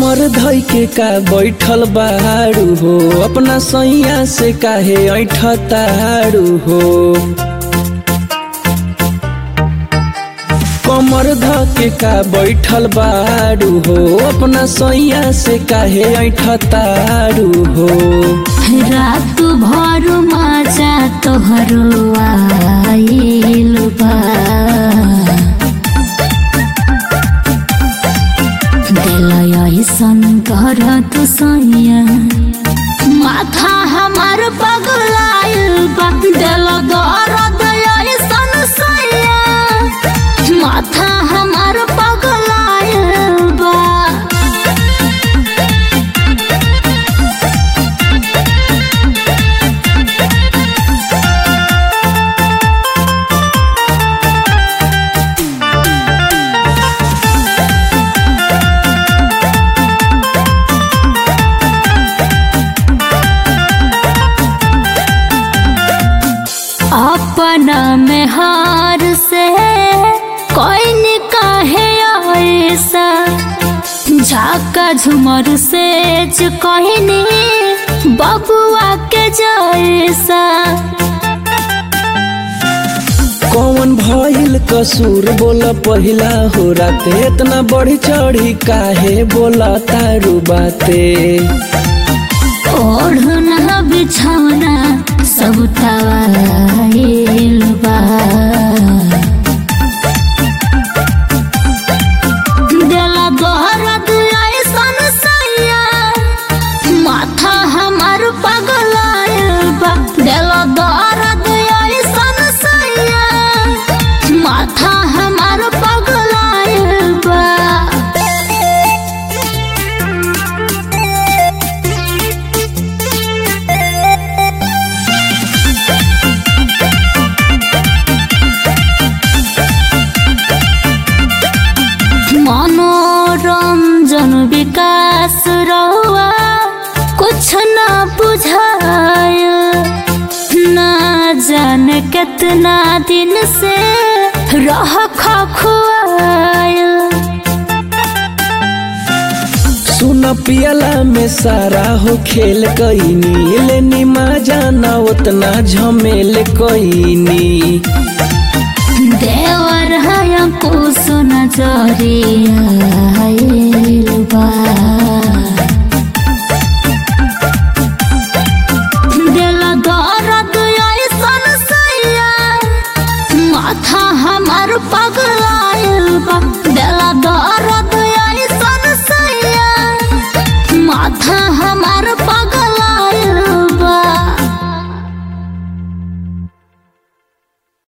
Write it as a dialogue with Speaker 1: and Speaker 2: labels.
Speaker 1: कमर धइ के का बैठल बारू हो अपना सैया से काहे ऐठ तारू हो कमर ध के का बैठल बारू हो अपना सैया से काहे ऐठ तारू हो
Speaker 2: रात भर माजा तोहरो आइल बा दिल ऐसन कर तू सैया माथा हमार पगलाइल बा दिल दर्द ऐसन सैया माथा हमार पगलाइल बा अपना में हार से कोई न काहे ऐसा झाका झुमर से जो कहनी बबुआ के जैसा
Speaker 1: कौन भइल कसूर बोल पहिला हो राते इतना बढ़ी चढ़ी काहे बोला तारू बाते
Speaker 2: ओढ़ना बिछौना सब तवाइल बा दिला दर्द ऐसन सैया माथा हमार पगलाइल बा दिला दर्द ऐसन सैया माथा हमार पगलाइल बा मनोरंजन विकास रहुआ कुछ न बुझाय ना जान कितना दिन से रह खुआय
Speaker 1: सुन पियला में सारा हो खेल कईनी लेनी मा जाना उतना झमेल कईनी
Speaker 2: देवर है कुछ नजरिया